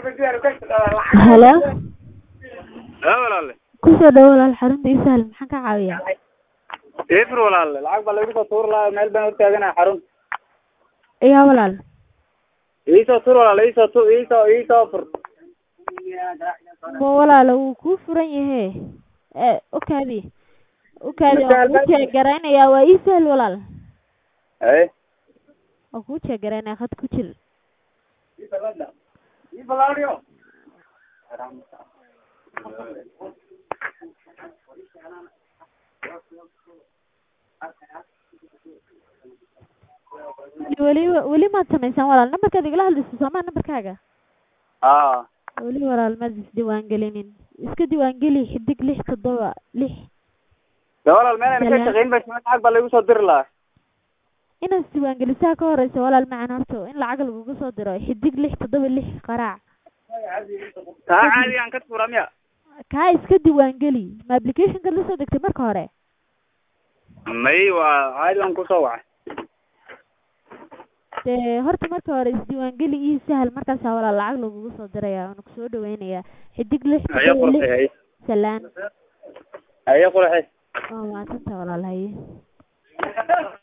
halo haa walaale kusoo dhawo walaal xarunta ii sahal maxaan ka caawiyaa ifir walaale lacag baa lagu soo tuuri lahaa meel baan hortaaganahay xarun yaa walaal iisoo tur walaale iisoo tu iisoo iisoo fur ma walaalo wuu kuu furan yahe e okaadi okaadi waan kuu jeegaraynaya waa ii sahal walaal haye waan kuu jeegaraynaya khad ku jir weli weli maad samaysaan walaal nambarkaad igala hadlayso soomaa nambarkaaga aa weli walaal maad isdiiwaangelinin iska diiwaangeli xidig lix toddoba lix de walaal meel ayna ka shaqayn ba lacag baa lagu soo diri lahaa inaad isdiiwaangelisaa ka horeysa walaal macan horto in lacag lagugu soo diro xidig lix toddoba lix qaraac taa caadi aan ka tuura miya kaa iska diiwaangeli ma applicationkaad la soo degtay marka hore may waa caadi waan kusoo wacay dee horta marka hore isdiiwaangeli ii sahal markaasaa walaal lacag lagugu soo diraya waana kusoo dhaweynayaa xidig lix haye toddoba qurxi lix haye salaan haye qurxi waa maadsantaa walaal haye